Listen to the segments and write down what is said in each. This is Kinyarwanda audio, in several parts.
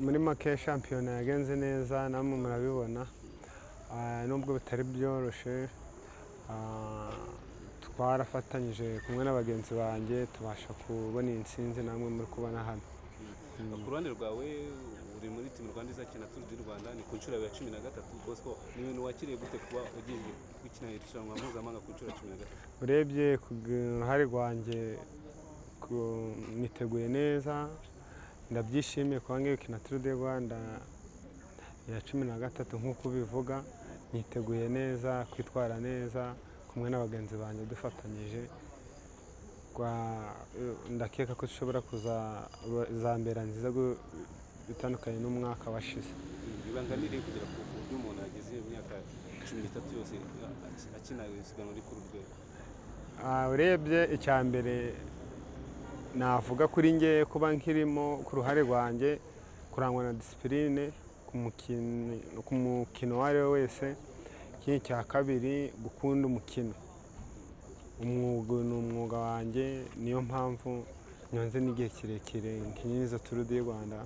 muri make shampiyona yagenze neza namwe murabibona Ah, nubwo bitari byoroshye ah, twarafatanyije kumwe na bagenzi banjye tubasha kubona iyi nsinzi namwe muri kubona hano ku ruhande rwawe uri muri timu rwanda izakina turu di rwanda ni ku nshuro yawe ya cumi na gatatu bosco ni ibintu wakiriye gute kuba ugiye gukina irushanwa mpuzamahanga ku nshuro ya cumi na gatatu urebye ku ruhare rwanjye ku- niteguye neza ndabyishimiye kuba ngiye gukina turu di rwanda ya cumi na gatatu nk'uko ubivuga niteguye neza kwitwara neza kumwe na bagenzi banjye dufatanyije Rwa- ndakeka ko dushobora kuzambera nziza gu- bitandukanye n'umwaka washize ibanga ni riri kugera ku buryo umuntu ageze imyaka cumi n'itatu yose a- akina isiganwa riri kuri uru rwego Ah, urebye icya mbere navuga kuri nge kuba nkirimo ku ruhare rwanjye kurangwa na disipurine ku mukin- ku mukino uwo ari we wese ikindi cya kabiri gukunda umukino umwuga ni umwuga wanjye niyo mpamvu nyonze n'igihe kirekire nkinyi izo turu di rwanda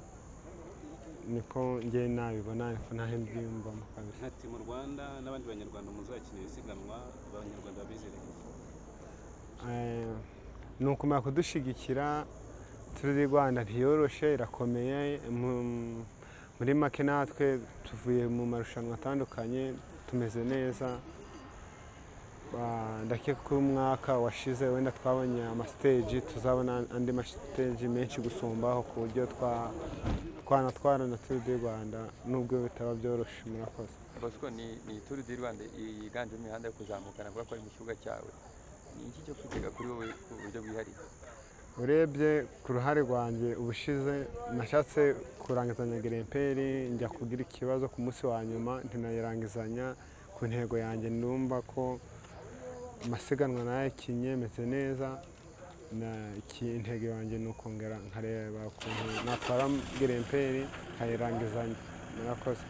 niko ngewe nabibona niko naho mbyiyumvamo kabisa nka timu rwanda n'abandi banyarwanda muzakina isiganwa abanyarwanda babizereye Eh, ni ukumenya kudushyigikira turu di rwanda ntiyoroshe irakomeye mu- muri make natwe tuvuye mu marushanwa atandukanye tumeze neza Ba- ndakeka ko umwaka washize wenda twabonye amasiteji tuzabona andi masiteji menshi gusumbaho ku buryo twa- twanatwarana turu di rwanda nubwo bitaba byoroshye murakoze bosco ni ni turu di rwanda yiganjemo imihanda yo kuzamuka navuga ko ari mu kibuga cyawe ni iki cyo kwitega kuri wowe ku buryo bwihariye urebye ku ruhare rwanjye ubushize nashatse kurangizanya giremperi njya kugira ikibazo ku munsi wa nyuma ntinayirangizanya ku ntego yanjye numva ko amasiganwa nayakinye meze neza na- iki- intego yanjye ni ukongera nkareba ukuntu natwara giremperi nkayirangizanya murakoze